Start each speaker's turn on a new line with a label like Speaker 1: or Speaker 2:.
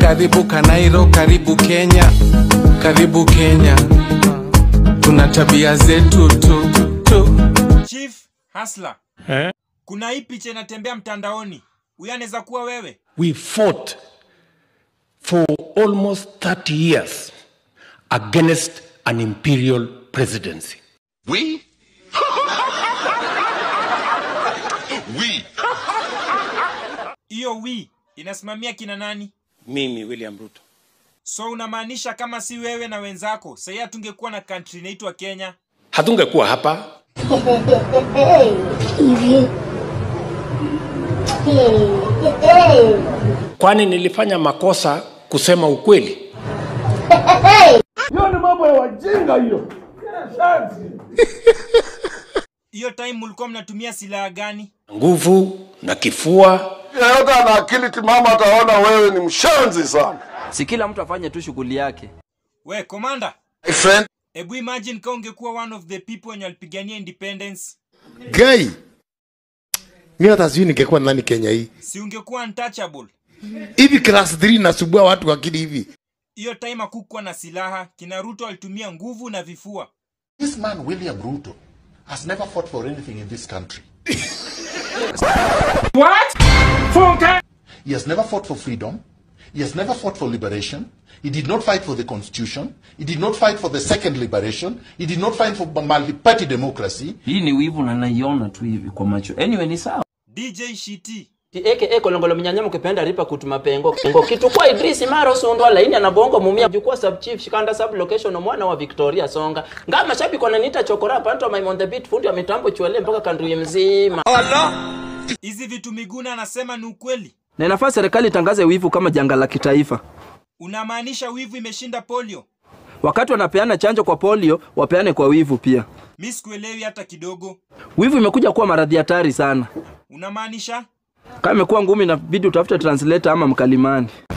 Speaker 1: karibu Kanairo, karibu Kenya, karibu Kenya. Tuna tabia zetu tu tu.
Speaker 2: Chief Hasla, kuna hii picha inatembea mtandaoni, huyu anaweza kuwa wewe?
Speaker 3: We fought for almost 30 years against an imperial presidency.
Speaker 4: We? we?
Speaker 2: Hiyo wi inasimamia kina nani?
Speaker 3: Mimi William Ruto.
Speaker 2: So unamaanisha kama si wewe na wenzako, sahii hatungekuwa na country inaitwa Kenya?
Speaker 3: Hatungekuwa hapa.
Speaker 5: hivi
Speaker 3: Kwani nilifanya makosa kusema ukweli?
Speaker 2: Hiyo time mulikuwa mnatumia silaha gani?
Speaker 3: Nguvu na kifua.
Speaker 6: yeyote ana akili timamu ataona wewe ni mshenzi sana.
Speaker 7: si kila mtu afanye tu shughuli yake
Speaker 2: We komanda,
Speaker 6: My friend,
Speaker 2: hebu imagine kama ungekuwa one of the people wenye walipigania independence,
Speaker 8: Guy, mi hata sijui ningekuwa nani Kenya hii.
Speaker 2: si ungekuwa untouchable?
Speaker 8: Hivi class 3 nasubua watu akili hivi.
Speaker 2: Hiyo time hakukuwa na silaha, kina Ruto alitumia nguvu na vifua.
Speaker 4: This man, William Ruto, has never fought for anything in this country. He has never fought for freedom. He has never fought for liberation. He did not fight for the constitution. He did not fight for the second liberation. He did not fight for multi-party democracy.
Speaker 7: hii ni wivu na naiona tu hivi kwa macho anyway ni sawa
Speaker 2: DJ Shiti,
Speaker 9: aka kolongolo minyanya mukipenda ripa kutuma pengo pengo kitu kwa Idris Maro sundwa laini anabongo mumia jukua sub chief shikanda sub location mwana wa Victoria Songa nga mashabiki wananiita chokora panto my on the beat fundi wa mitambo chwele mpaka kandri mzima
Speaker 2: hizi vitu Miguna anasema ni ukweli?
Speaker 7: na inafaa serikali itangaze wivu kama janga la kitaifa
Speaker 2: Unamaanisha wivu imeshinda polio?
Speaker 7: wakati wanapeana chanjo kwa polio wapeane kwa wivu pia
Speaker 2: Mi sikuelewi hata kidogo.
Speaker 7: wivu imekuja kuwa maradhi hatari sana
Speaker 2: Unamaanisha
Speaker 7: kama imekuwa ngumi inabidi utafute translator ama mkalimani